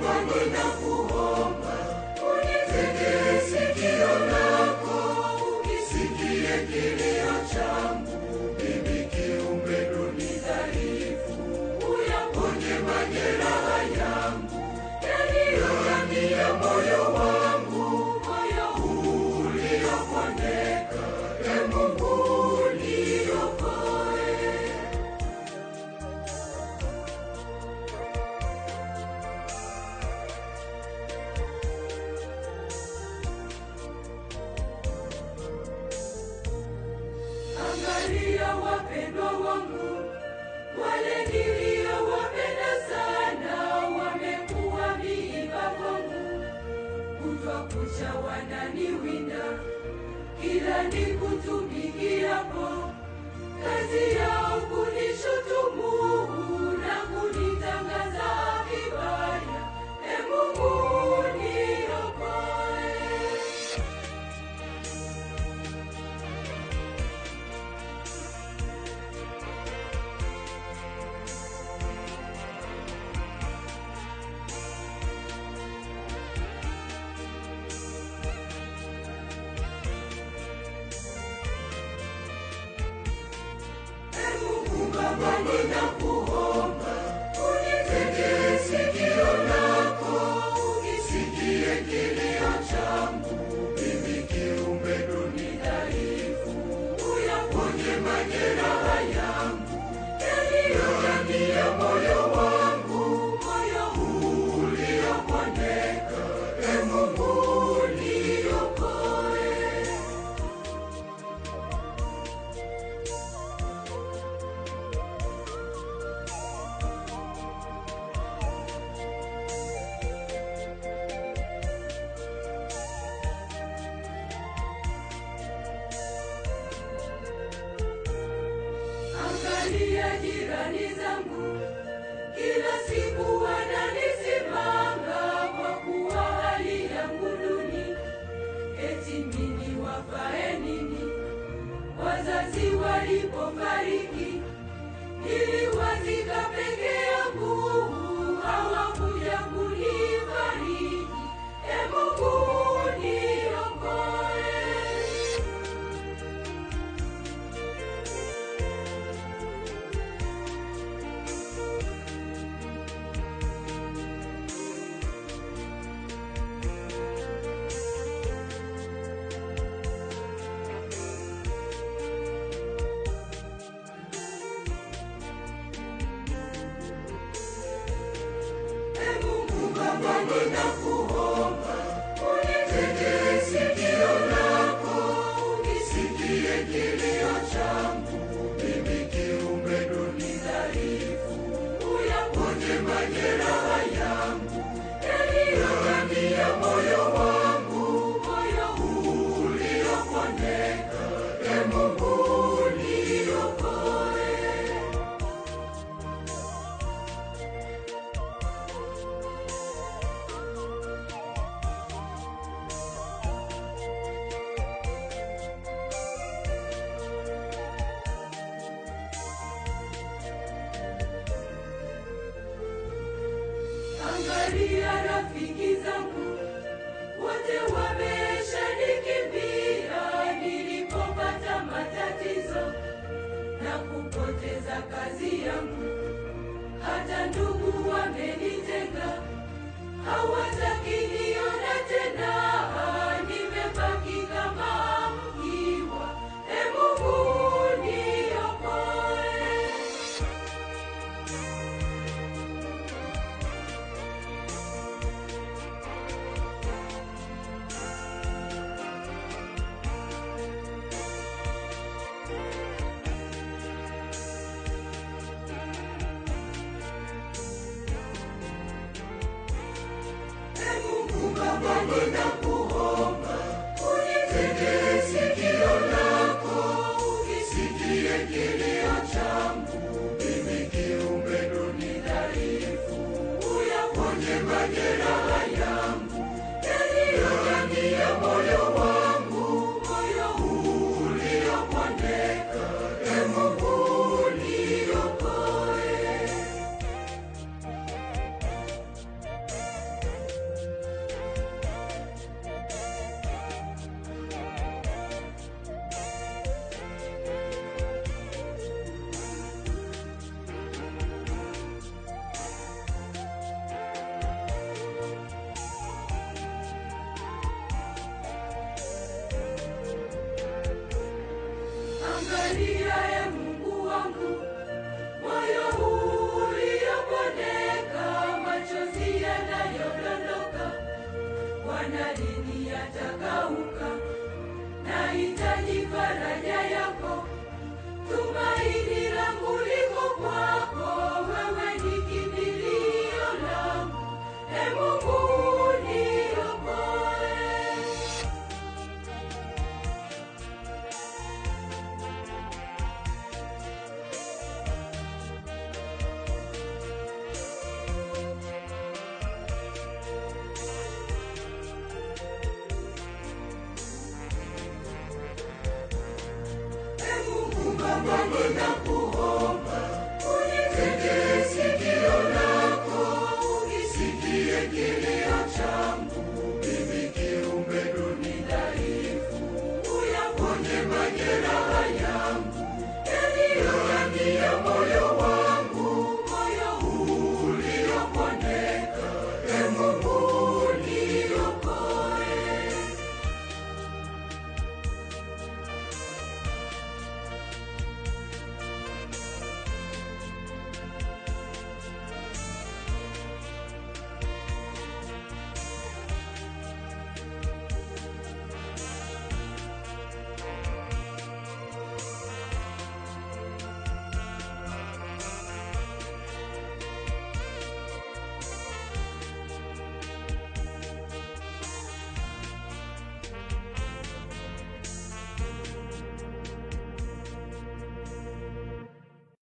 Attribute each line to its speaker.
Speaker 1: Baba, ninakuomba unitegee sikio lako, ukisikie kilio changu, mimi kiumbe duni dhaifu, uyaponye majeraha yangu yaliyo ndani ya moyo wangu, moyo uliopondeka, e Mungu niokoe. Angalia wapendwa wangu, wale niliowapenda sana, wamekuwa miiba kwangu, kutwa kucha wananiwinda, kila nikutumikiapo, kazi yao kunishutumu na kunitangaza vibaya. E Mungu niokoe. E Mungu Baba, ninakuomba unitegee sikio lako, ukisikie kilio changu, mimi kiumbe duni dhaifu, uyaponye majeraha yangu yaliyo ndani ya moyo wangu, moyo uliopondeka. E Mungu niokoe. Angalia jirani zangu, kila siku wananisimanga kwa kuwa hali yangu duni. Eti mimi wafae nini? Wazazi walipofariki niliwazika peke yangu, hawakuja kunifariji. E Mungu niokoe. E Mungu Baba, ninakuomba unitegee sikio lako, ukisikie kilio changu, mimi kiumbe duni dhaifu, uyaponye majeraha yangu yaliyo ndani ya moyo wangu, moyo uliopondeka. E Mungu niokoe. Angalia rafiki zangu wote wameshanikimbia nilipopata matatizo na kupoteza kazi yangu. Hata ndugu wamenitenga, hawataki niona tena, nimebaki kama mkiwa. E Mungu niokoe. E Mungu Baba, ninakuomba unitegee sikio lako, ukisikie kilio changu, mimi kiumbe duni dhaifu, uyaponye majeraha yangu yaliyo ndani ya moyo wangu, moyo uliopondeka. E Mungu niokoe. Angalia e Mungu wangu, moyo huu uliopondeka, machozi yanayodondoka, Bwana lini yatakauka? Nahitaji faraja yako, tumaini langu liko kwako, wewe ni kimbilio langu, e Mungu niokoe. E Mungu Baba, ninakuomba